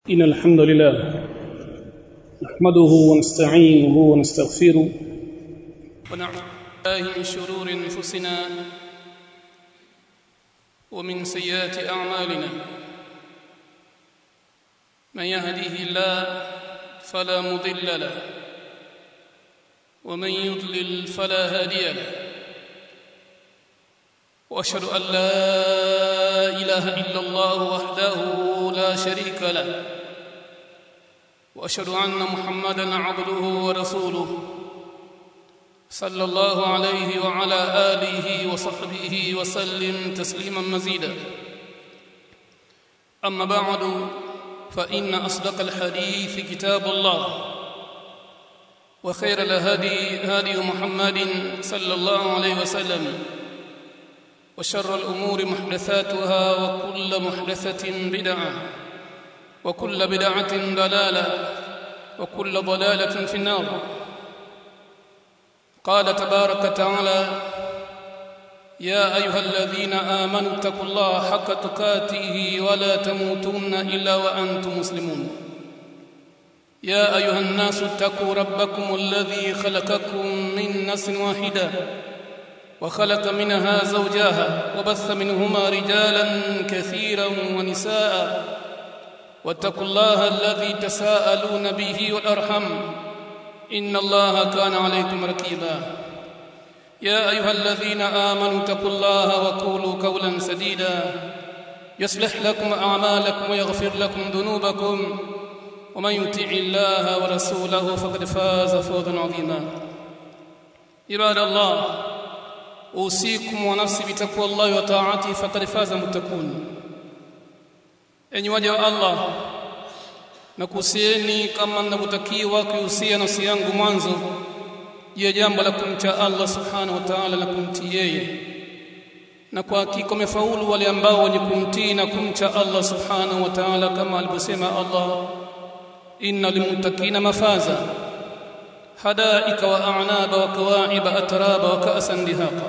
إن الحمد لله نحمده ونستعينه ونستغفره ونعوذ بالله من شرور انفسنا ومن سيئات اعمالنا من يهده الله فلا مضل له ومن يضلل فلا هادي له واشهد ان لا اله الا الله وحده لا شريك له واشهد ان محمدا عبده ورسوله صلى الله عليه وعلى اله وصحبه وسلم تسليما مزيدا اما بعد فان اصدق الحديث كتاب الله وخير الهدي هدي محمد صلى الله عليه وسلم وشر الامور محدثاتها وكل محدثه بدعه وكل بدعه ضلاله وكل ضلاله في النار قال تبارك وتعالى يا ايها الذين امنوا اتقوا الله حق تقاته ولا تموتن الا وانتم مسلمون يا ايها الناس اتقوا ربكم الذي خلقكم من نفس واحده وخلق منها زوجها وبث منهما رجالا كثيرا ونساء واتقوا الله الذي تساءلون به والارحم ان الله كان عليكم رقيبا يا ايها الذين امنوا اتقوا الله وقولوا قولا سديدا يصلح لكم اعمالكم ويغفر لكم ذنوبكم ومن يطع الله ورسوله فقد فاز فوزا عظيما عباد الله اوصيكم ونفسي بتقوى الله وطاعته فقد فاز المتقون enyi waja wa Allah na kuhusieni kama mnavyotakiwa kuhusia nafsi yangu mwanzo juu ya jambo la kumcha Allah subhanahu wa ta'ala na kumtii yeye na kwa hakika wamefaulu wale ambao wenye kumtii na kumcha Allah subhanahu wa ta'ala kama alivyosema Allah innal muttaqina mafaza hadaika wa a'naba wa kawa'iba atraba wa ka'san dihaqa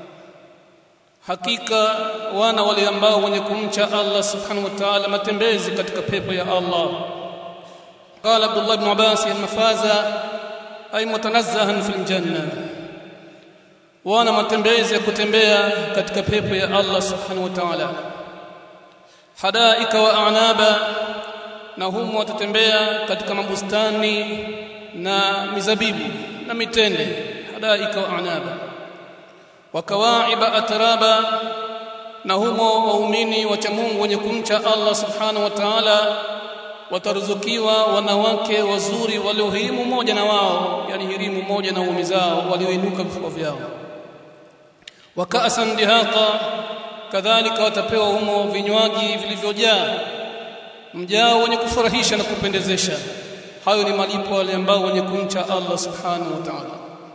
hakika wana wale ambao wenye kumcha Allah subhanahu wa ta'ala matembezi katika pepo ya Allah قال عبد الله بن عباس المفاز أي متنزها في الجنة وانا matembezi ya kutembea katika pepo ya Allah subhanahu wa ta'ala hadaika wa a'naba na humo watatembea katika mabustani na mizabibu na mitende hadaika wa a'naba wa kawaiba atraba na humo waumini wacha Mungu wenye kumcha Allah subhanahu wa ta'ala wataruzukiwa wanawake wazuri waliohirimu moja na wao yani hirimu moja na waume zao walioinuka vifua vyao wakaasan dihaqa kadhalika watapewa humo vinywaji vilivyojaa mjao wenye kufurahisha na kupendezesha hayo ni malipo wale ambao wenye kumcha Allah subhanahu wa ta'ala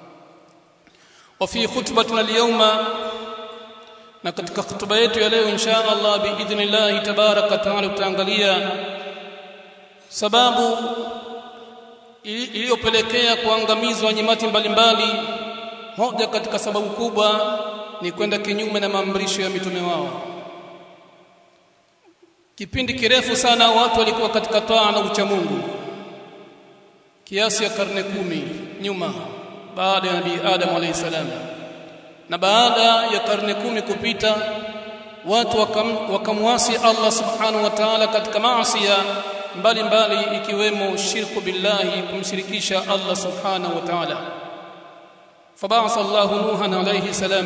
وفي خطبتنا اليوم na katika hutuba yetu ya leo insha Allah biidhnillah tabaraka taala tutaangalia sababu iliyopelekea kuangamizwa nyimati mbalimbali moja katika sababu kubwa ni kwenda kinyume na maamrisho ya mitume wao kipindi kirefu sana watu walikuwa katika taa na ucha Mungu kiasi ya karne kumi nyuma baada ya nabii Adam alayhi salam na baada ya karne kumi kupita watu wakam, wakamwasi Allah subhanahu wa ta'ala katika maasi mbalimbali ikiwemo shirku billahi kumshirikisha Allah subhanahu wa ta'ala fab'atha Allah Nuhan alayhi salam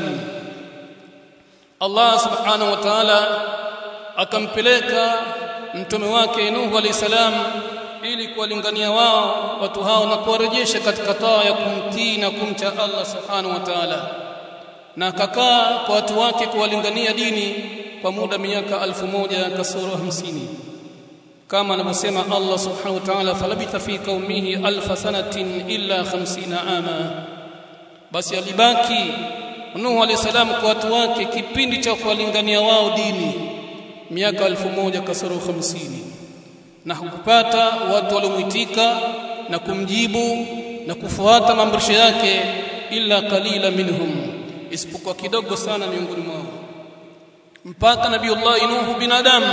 Allah subhanahu wa ta'ala akampeleka mtume wake Nuhu alayhi salam ili kuwalingania wao watu hao na kuwarejesha katika taa ya kumtii na kumcha Allah subhanahu wa ta'ala na akakaa kwa watu wake kuwalingania dini kwa muda miaka alfu moja kasoro hamsini kama anavyosema Allah subhanahu wa ta'ala falabitha fi qaumihi alf sanatin illa 50 ama basi alibaki Nuhu alayhi salam kwa watu wake kipindi cha kuwalingania wao dini miaka alfu moja kasoro hamsini na hakupata watu waliomuitika na kumjibu na kufuata maamrisho yake illa qalila minhum isipokuwa kidogo sana miongoni mwao mpaka nabiiullah nuhu binadamu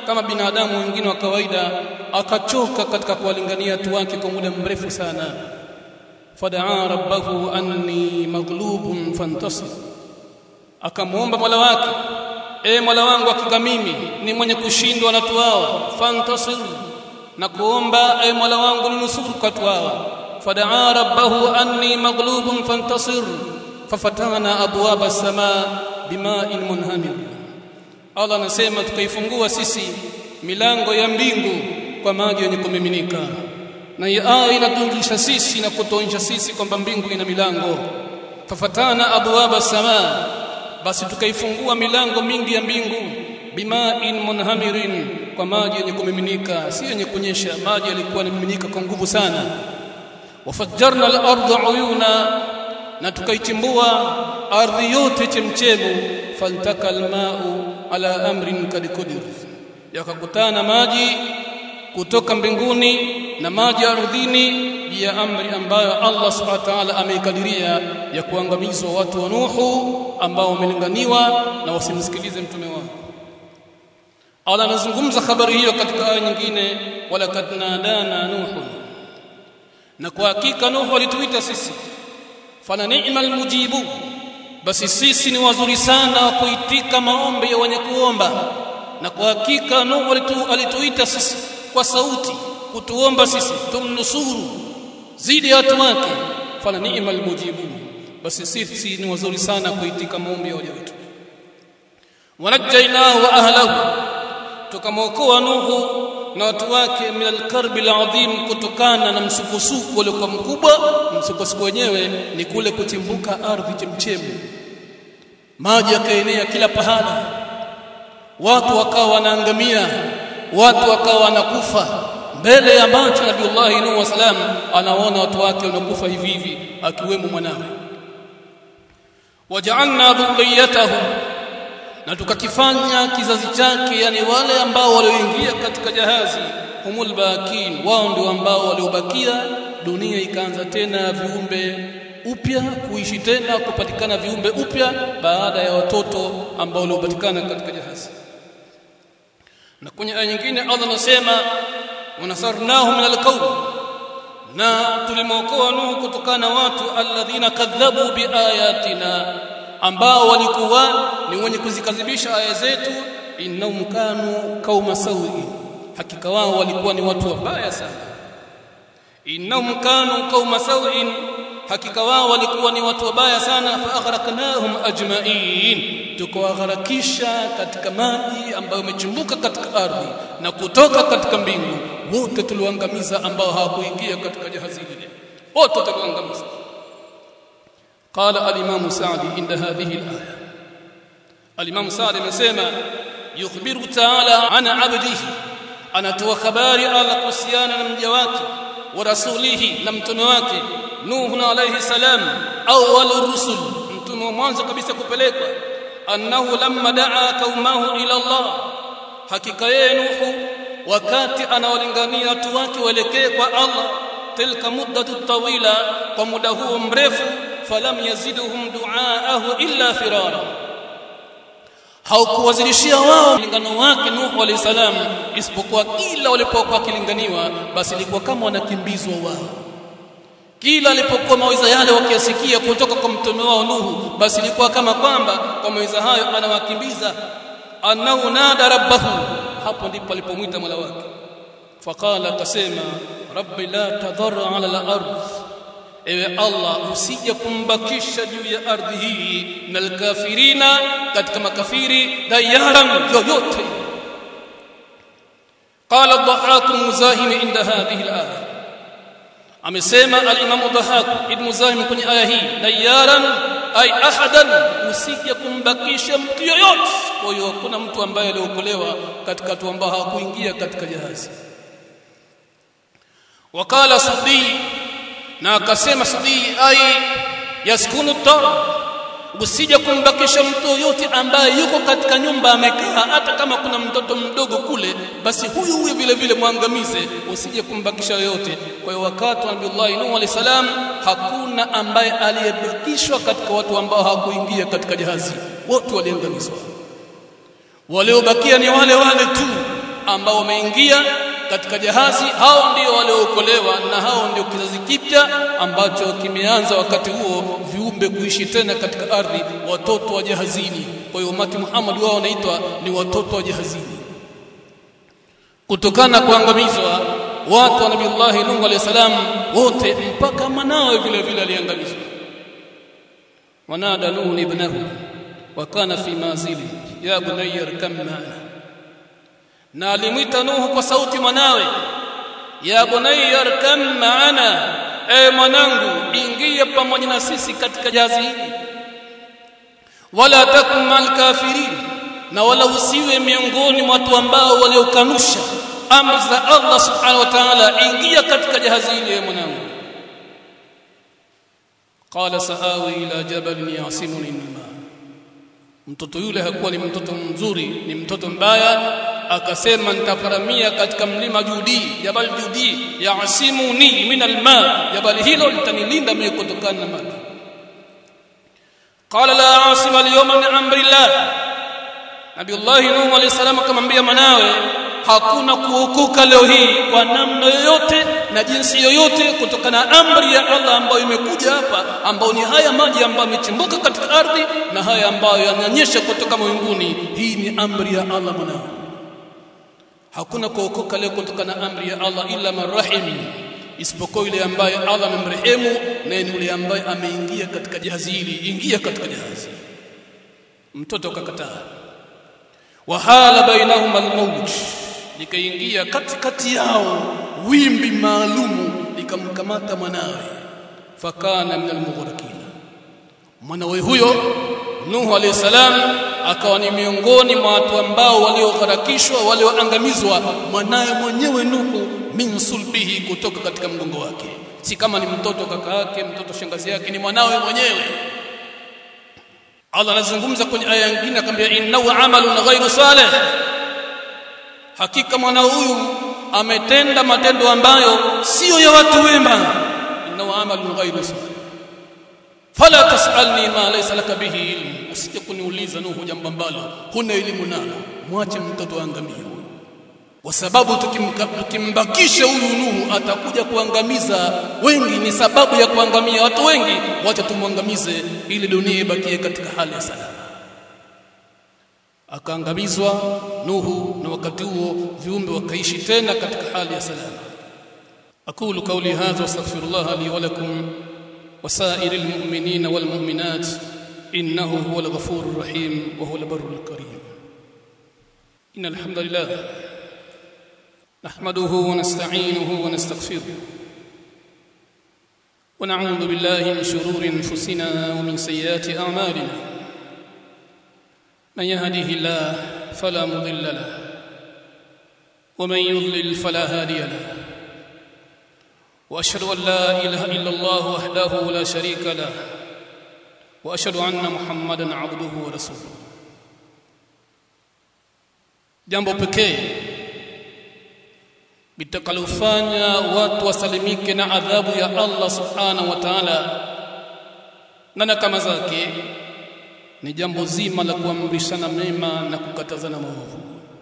kama binadamu wengine wa kawaida akachoka katika kuwalingania watu wake kwa muda mrefu sana fadaa rabbahu anni maghlubun fantasir akamwomba mola wake e mola wangu hakika mimi ni mwenye kushindwa na watu hawa fantasir na kuomba e mola wangu ninusuru kwa watu hawa fadaa rabbahu anni maghlubun fantasir fafatana abwaba as-samaa bima'in munhamir Allah anasema tukaifungua sisi milango ya mbingu kwa maji yenye kumiminika na hii aya inatujulisha sisi na kutuonyesha sisi kwamba mbingu ina milango fafatana abwaba samaa basi tukaifungua milango mingi ya mbingu bima'in munhamirin kwa maji yenye kumiminika si yenye kunyesha maji yalikuwa yanamiminika kwa nguvu sana wafajjarna al-ardha uyuna na tukaichimbua ardhi yote chemchemu faltaka almau ala amrin kad kudir yakakutana maji kutoka mbinguni na maji ardhini ya amri ambayo Allah subhanahu wa ta'ala ameikadiria ya kuangamizwa watu wa Nuhu ambao wamelinganiwa na wasimsikilize mtume wao Allah anazungumza habari hiyo katika aya nyingine wala kad nadana nuhu na kwa hakika Nuhu alituita sisi fala ni'mal mujibu basi sisi ni wazuri sana wa kuitika maombi ya wenye kuomba na kwa hakika Nuhu alitu, alituita sisi kwa sauti kutuomba sisi tumnusuru zidi ya watu wake fala ni'mal mujibu basi sisi ni wazuri sana kuitika maombi ya waja wetu wanajainahu wa ahlahu tukamwokoa Nuhu na watu wake min alkarbi alazim kutokana na msukosuko uliokuwa mkubwa msukosuko wenyewe ni kule kuchimbuka ardhi chemchemu maji yakaenea kila pahala watu wakawa wanaangamia watu wakawa wanakufa mbele ya macho Nabiullahi Nuhu wasalam anaona watu wake wanakufa hivi hivi akiwemo mwanawe waja'alna dhurriyatahu na tukakifanya kizazi chake yani wale ambao walioingia katika jahazi humul bakin wao ndio ambao waliobakia dunia ikaanza tena viumbe upya kuishi tena kupatikana viumbe upya baada ya watoto ambao waliopatikana katika jahazi na kwenye aya nyingine Allah anasema wanasarnahu min alqawm na tulimwokoa Nuhu kutokana na watu alladhina kadhabu biayatina ambao walikuwa ni wenye kuzikadhibisha aya zetu innahum kanu qauma sawi hakika wao walikuwa ni watu wabaya sana innahum kanu qauma sawi hakika wao walikuwa ni watu wabaya sana fa aghraqnahum ajma'in tukawagharakisha katika maji ambayo yamechimbuka katika ardhi na kutoka katika mbingu wote tuliwaangamiza ambao hawakuingia katika jahazi lile wote tuliwaangamiza قال الامام سعدي عند هذه الايه الامام سعدي amesema yukhbiru ta'ala an 'abdihi anatoa habari ala kuhusiana na mja wake wa rasulihi na mtume wake nuh alayhi salam awwalur rusul mtume wa mwanzo kabisa kupelekwa annahu lamma daa qaumahu ila Allah hakika yeye nuhu wakati anawalingania watu wake waelekee kwa Allah tilka muddatu tawila kwa muda huo mrefu falam yaziduhum duaahu illa firara haukuwazidishia wao lingano wake Nuhu alayhi salam isipokuwa kila walipokuwa kilinganiwa basi ilikuwa kama wanakimbizwa wao kila alipokuwa maweza yale wakiyasikia kutoka kwa mtume wao Nuhu basi ilikuwa kama kwamba kwa maweza hayo anawakimbiza annahu nada rabbahu hapo ndipo alipomwita mola wake faqala akasema rabbi la tadhar ala al-ardh ewe Allah usije kumbakisha juu ya ardhi hii na alkafirina katika makafiri dayaran yoyote qala dhahak muzahim inda hadhihi alaya amesema al-imam dhahak ibn muzahim kwenye aya hii dayaran ay ahadan usije kumbakisha mtu yoyote kwa hiyo kuna mtu ambaye aliokolewa katika watu ambao hawakuingia katika jahazi wakala sudi na akasema sudi ai yaskunu tar usije kumbakisha mtu yoyote ambaye yuko katika nyumba amekaa hata kama kuna mtoto mdogo kule basi huyu huyu vile vile mwangamize usije kumbakisha yoyote kwa hiyo wakati wa Nabii Nuh alayhi salam hakuna ambaye aliyebakishwa katika watu ambao hawakuingia katika jahazi wote waliangamizwa waliobakia ni wale wale tu ambao wameingia katika jahazi hao ndio waliookolewa na hao ndio kizazi kipya ambacho kimeanza wakati huo viumbe kuishi tena katika ardhi watoto wa jahazini kwa hiyo umati Muhammad wao wanaitwa ni watoto wa jahazini kutokana kuangamizwa watu wa nabiiullah Nuh alayhi salam wote mpaka mwanawe vile vile aliangamizwa wanada Nuh ibnahu wa kana fi mazili ya bunayya irkam ma'ana na alimwita Nuhu kwa sauti mwanawe ya bunayya irkam ma'ana e mwanangu ingia pamoja na sisi katika jazi hili wala takum mal kafirin na wala usiwe miongoni mwa watu ambao waliokanusha amri za Allah subhanahu wa ta'ala ingia katika jahazi hili mwanangu qala saawi ila jabalin yasimuni minma mtoto yule hakuwa ni mtoto mzuri ni mtoto mbaya akasema nitaparamia katika mlima Judi jabal Judi yasimuni min alma jabal hilo litanilinda mimi kutokana na maji qala la asima al-yawma min amrillah Nabiullah Nuh alayhi salam akamwambia mwanawe hakuna kuokoka leo hii kwa namna yoyote na jinsi yoyote kutokana na amri ya Allah ambayo imekuja hapa ambayo ni haya maji ambayo yamechimbuka katika ardhi na haya ambayo yananyesha kutoka mbinguni hii ni amri ya Allah mwanangu hakuna kuokoka leo kutokana na amri ya Allah illa marrahim isipokuwa yule ambaye Allah amemrehemu na ni yule ambaye ameingia katika jahazi hili ingia katika jahazi mtoto akakataa wahala bainahuma almawj likaingia katikati yao wimbi maalumu likamkamata mwanawe fakana min almughraqin mwanawe huyo Nuhu alayhi salam akawa ni miongoni mwa watu ambao waliogharakishwa walioangamizwa mwanawe mwenyewe Nuhu min sulbihi kutoka katika mgongo wake si kama ni mtoto kaka yake mtoto shangazi yake ni mwanawe mwenyewe Allah anazungumza kwenye aya nyingine akamwambia innahu amalun ghairu salih hakika mwana huyu ametenda matendo ambayo sio ya watu wema innahu amalun ghairu salih fala tasalni ma laysa laka bihi ilm usije kuniuliza nuhu jambo ambalo huna elimu nalo mwache mtoto angamie kwa sababu tukimbakisha huyu Nuhu atakuja kuangamiza wengi ni sababu ya kuangamia watu wengi wacha tumwangamize ili dunia ibakie katika hali ya salama akaangamizwa Nuhu na wakati huo viumbe wakaishi tena katika hali ya salama aqulu qawli hadha wastaghfirullah li wa lakum وسائر المؤمنين والمؤمنات إنه هو الغفور الرحيم وهو البر الكريم إن الحمد لله نحمده ونستعينه ونستغفره ونعوذ بالله من شرور انفسنا ومن سيئات اعمالنا من يهده الله فلا مضل له ومن يضلل فلا هادي له واشهد ان لا اله الا الله وحده لا شريك له واشهد ان محمدا عبده ورسوله jambo pekee litakalofanya watu wasalimike na adhabu ya Allah subhanahu wa ta'ala na nakama zake ni jambo zima la kuamrishana mema na kukatazana maovu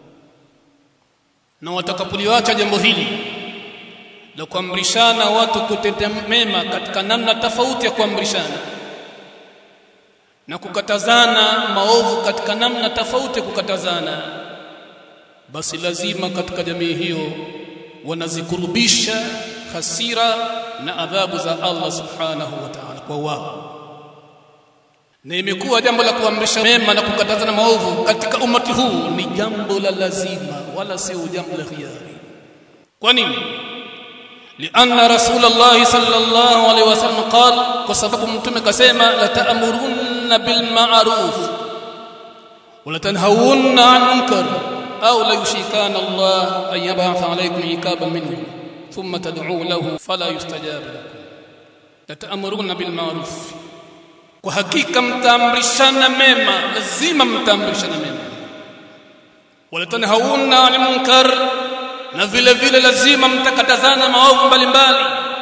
na watakapoliacha jambo hili la kuamrishana watu kutenda mema katika namna tofauti ya kuamrishana na kukatazana maovu katika namna tofauti ya kukatazana basi lazima katika jamii hiyo wanazikurubisha hasira na adhabu za Allah subhanahu wa ta'ala kwa wao na imekuwa jambo la kuamrisha mema na kukatazana maovu katika umati huu ni jambo la lazima wala sio jambo la khiari kwa nini لأن رسول الله صلى الله عليه وسلم قال وسبب متوم كسمة لتأمرن بالمعروف ولتنهون عن منكر أو ليشيكان الله أن يبعث عليكم عقابا منه ثم تدعوا له فلا يستجاب لكم لتأمرون بالمعروف وحقيقة متامرشana mema lazima mtaamrishana mema walatanhauna 'anil munkar na vile vile lazima mtakatazana maovu mbalimbali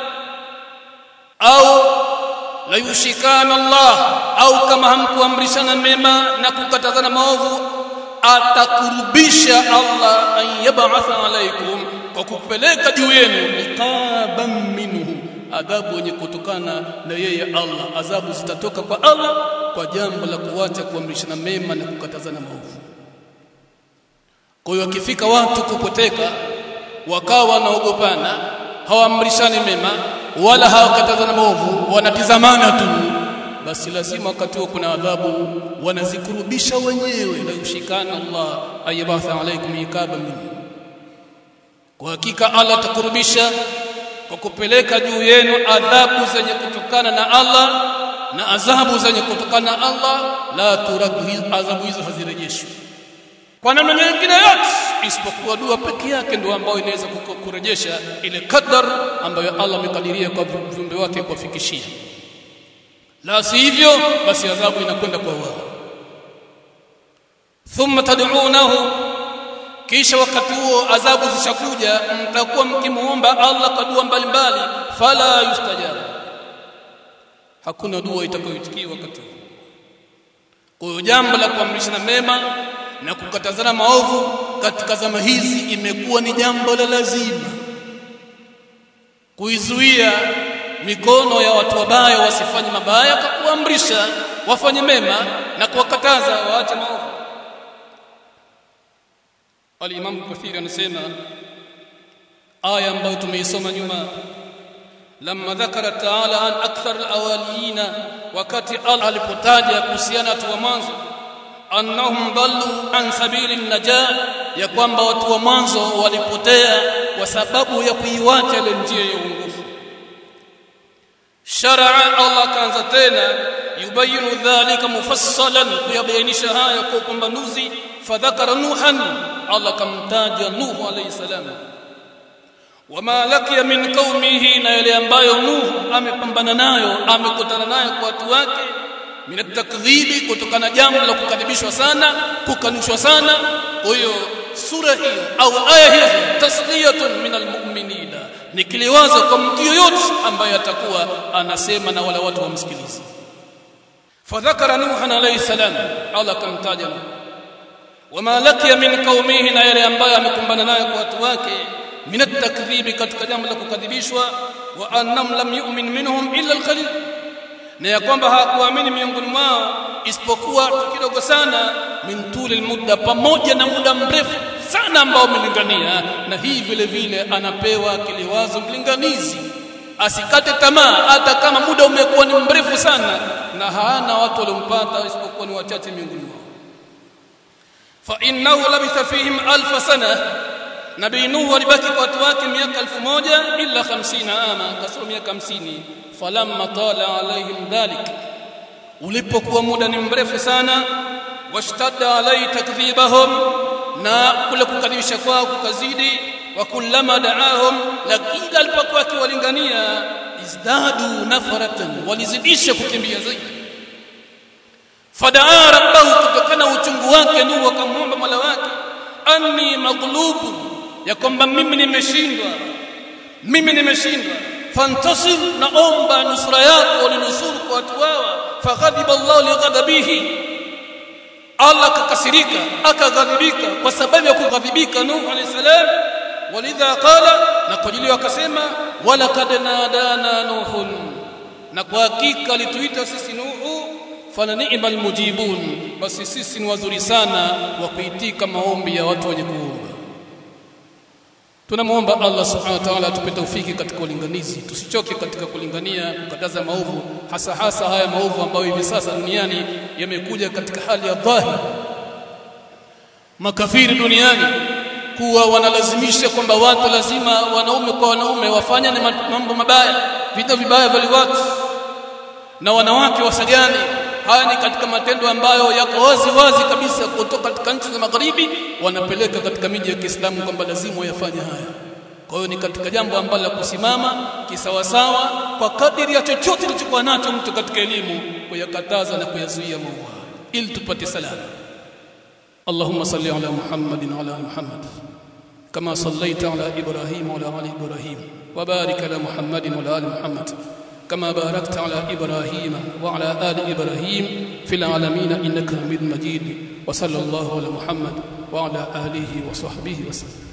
au la yushikana Allah au kama hamkuamrishana mema na kukatazana maovu atakurubisha Allah an yab'atha alaikum kwa kupeleka juu yenu iqaban minhu adhabu yenye kutokana na yeye Allah adhabu zitatoka kwa Allah kwa jambo la kuacha kuamrishana mema na kukatazana maovu kwa hiyo akifika watu kupoteka wakawa wanaogopana hawaamrishani mema wala hawakatazana maovu wanatizamana tu basi lazima wakati huo kuna adhabu wanazikurubisha wenyewe na ushikana Allah ayabatha alaikum ikaba minhu kwa hakika Allah atakurubisha kwa kupeleka juu yenu adhabu zenye kutokana na Allah na adhabu zenye kutokana na Allah la turaddu adhabu hizo hazirejeshwi kwa namna nyingine yote isipokuwa dua peke yake ndio ambayo inaweza kurejesha ile kadar ambayo Allah amekadiria kwa viumbe wake kuwafikishia la sivyo basi adhabu inakwenda kwa wao thumma tad'unahu kisha wakati huo adhabu zishakuja mtakuwa mkimuomba Allah kwa dua mbalimbali fala yustajabu hakuna dua itakayoitikiwa wakati huo kwa hiyo jambo la kuamrishana mema na kukatazana maovu katika zama hizi imekuwa ni jambo la lazima kuizuia mikono ya watu wabaya wasifanye mabaya kwa kuamrisha wafanye mema na kuwakataza waache maovu Al-Imam Kathir anasema aya ambayo tumeisoma nyuma lamma dhakara ta'ala an akthar al-awalina wakati Allah alipotaja kuhusiana watu wa mwanzo annahum dallu an sabili najah ya kwamba watu wa mwanzo walipotea kwa sababu ya kuiwacha ile njia ya uongofu sharaa Allah kaanza tena yubayinu dhalika mufassalan kuyabainisha haya kwa upambanuzi fadhakara nuhan Allah kamtaja nuhu alayhi salam wama lakiya min qaumihi na yale ambayo nuhu amepambana nayo amekutana nayo kwa watu wake min atakdhibi kutokana jambo la kukadhibishwa sana kukanushwa sana kwa hiyo sura hiyo au aya hizo tasliyatun min almu'minina ni kiliwazo kwa mtu yoyote ambaye atakuwa anasema na wala watu wamsikilize fadhakara nuhan alayhi salam Allah kamtaja wama lakiya min qaumihi na yale ambayo amekumbana nayo kwa watu wake min atakdhibi katika jambo la kukadhibishwa wa annam lam yu'min minhum illa alqalil na ya kwamba hawakuamini miongoni mwao isipokuwa kidogo sana min tuli muda pamoja na muda mrefu sana ambao umelingania na hii vile vile anapewa kiliwazo mlinganizi asikate tamaa hata kama muda umekuwa ni mrefu sana na hana watu waliompata isipokuwa ni wachache miongoni mwao fa innahu labitha fihim alf sana nabii nuhu alibaki kwa watu wake miaka 1000 illa 50 ama kasoro miaka 50 falamma tala alaihim dhalik ulipokuwa muda ni mrefu sana washtadda alai takdhibahum na kule kukadhibisha kwao kukazidi wa kullama daahum lakini alipokuwa akiwalingania izdadu nafaratan walizidisha kukimbia zaidi fadaa rabbahu kutokana uchungu wake nuhu akamwomba mola wake anni maghlubu ya kwamba mimi nimeshindwa mimi nimeshindwa fantasir naomba nusra yako ulinusuru kwa watu hawa faghadiba Allah lighadabihi Allah kakasirika akaghadhibika kwa sababu ya kughadhibika Nuh alayhi salam walidha qala na kwa ajili akasema wala kad nadana nuhun na kwa hakika alituita sisi Nuhu fala ni'mal mujibun basi sisi ni wazuri sana wa kuitika maombi ya watu wenye kuomba tunamuomba Allah subhanahu wa ta'ala atupe taufiki katika ulinganizi tusichoke katika kulingania kukataza maovu hasa hasa haya maovu ambayo hivi sasa duniani yamekuja katika hali ya dhahiri makafiri duniani kuwa wanalazimisha kwamba watu lazima wanaume kwa wanaume wafanye mambo mabaya vita vibaya vya watu na wanawake wasajani haya ni katika matendo ambayo yako wazi wazi kabisa kutoka katika nchi za magharibi wanapeleka katika miji ya Kiislamu kwamba lazima wayafanye haya kwa hiyo ni katika jambo ambalo la kusimama kisawasawa kwa kadiri ya chochote kilichokuwa nacho mtu katika elimu kuyakataza na kuyazuia maovu ili tupate salama اللهم صل على محمد وعلى ال محمد كما صليت على ابراهيم وعلى ال ابراهيم وبارك على محمد وعلى ال محمد كما باركت على إبراهيم وعلى آل إبراهيم في العالمين إنك حميد مجيد وصلى الله على محمد وعلى آله وصحبه وسلم